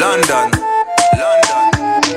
London, London.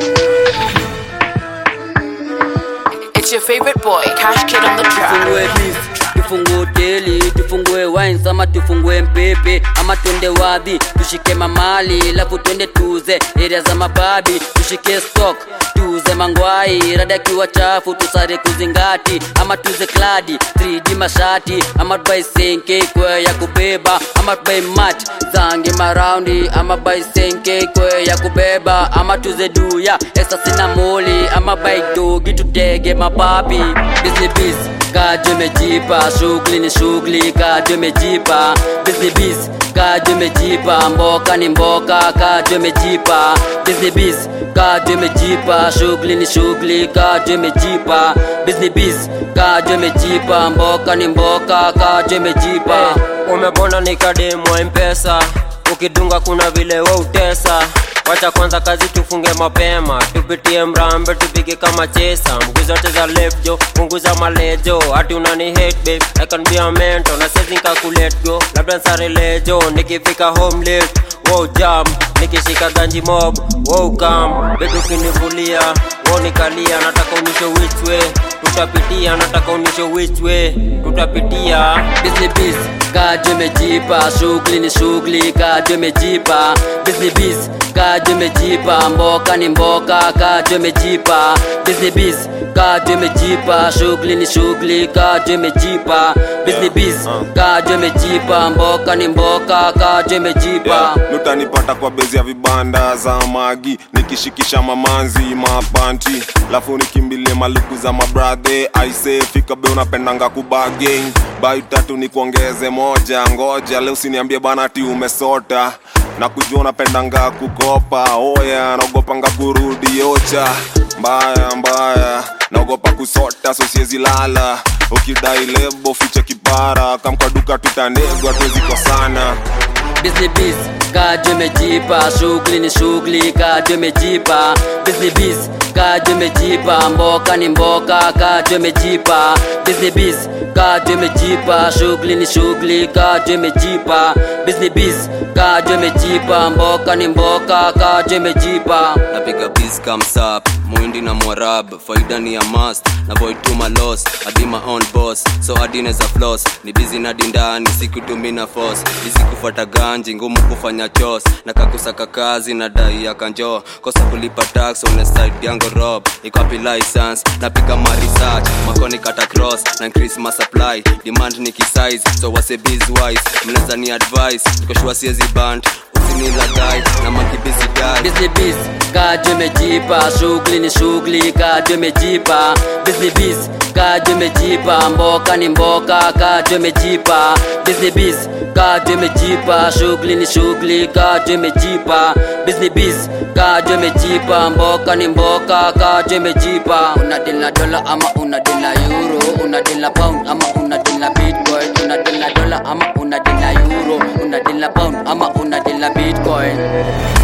It's your favorite boy, Cash Kid on the track. tufungue beef tufungue hoteli tufungue wines ama tufungue mpepe ama twende wadhi tushike mamali lafu twende tuze area za mababi tushike stock tuze mangwai rada kiwa chafu tusare kuzingati ama tuze kladi 3d mashati ama tubai senke kwe ya kubeba ama tubai mat zange maraundi ama bai senke kwe ya kubeba ama tuze duya esa sina moli ama bai dogi tutege mapapi busy busy kajo imejipa shughuli ni shughuli kajo imejipa busy busy kajo imejipa mboka ni mboka kajo imejipa busy busy kajo imejipa shughuli ni shughuli kajo imejipa busy busy kajo imejipa mboka ni mboka kajo imejipa umebona nikademwa mpesa ukidunga kuna vile we utesa wacha kwanza kazi tufunge mapema tupitie mrambe tupige kama chesa mguu zote za left jo punguza malejo hati unani hate babe I can be a mentor na sezi nikakulet go labda nsare lejo nikifika home late wow jam nikishika ganji mob wow kam bedu kinivulia wow nikalia nataka unisho which way tutapitia nataka unisho which way tutapitia busy busy kajo imejipa shughuli ni shughuli kajo imejipa busy busy kajo imejipa mboka ni mboka kajo imejipa busy busy kajo imejipa shughuli ni shughuli kajo imejipa busy busy kajo imejipa mboka ni mboka kajo imejipa lutanipata kwa bezi ya vibanda za magi nikishikisha mamanzi mapanti lafu nikimbilie maluku za mabradhe aise fika be unapendanga kubageng bai tatu ni kuongeze moja ngoja leo usiniambie bana ati umesota na kujua unapendanga kukopa oya naogopanga kurudi ocha mbaya mbaya naogopa kusota so siezi lala ukidai lebo fiche kipara kamkaduka tutanegwa tuweziko sana busy busy kajo imejipa shughuli ni shughuli kajo imejipa busy busy kajo imejipa mboka ni mboka kajo imejipa busy busy kajo imejipa shughuli ni shughuli kajo imejipa busy busy kajo imejipa mboka ni mboka kajo imejipa napiga biz comes up muindi na mwarab faida ni ya must na void to my loss I be my own boss so adineza floss ni busy na dindani sikutumi na force busy kufuata ganji ngumu kufanya chos na kakusaka kazi na dai ya kanjo kosa kulipa tax on the side yango rob ikapi license napiga ma research makoni kata cross na increase my supply demand ni kisize so wase biz wise mnaweza ni advice nikoshua siezi band usinilagai na makibisi dai busy busy kajo imejipa shughuli ni shughuli kajo imejipa busy busy kajo imejipa mboka ni mboka kajo imejipa busy busy kajo imejipa shughuli ni shughuli kajo imejipa busy busy kajo imejipa mboka ni mboka kajo imejipa una deal na dola ama una deal na euro una deal na pound ama una deal na bitcoin una deal na dola ama una deal na euro una deal na pound ama una deal na bitcoin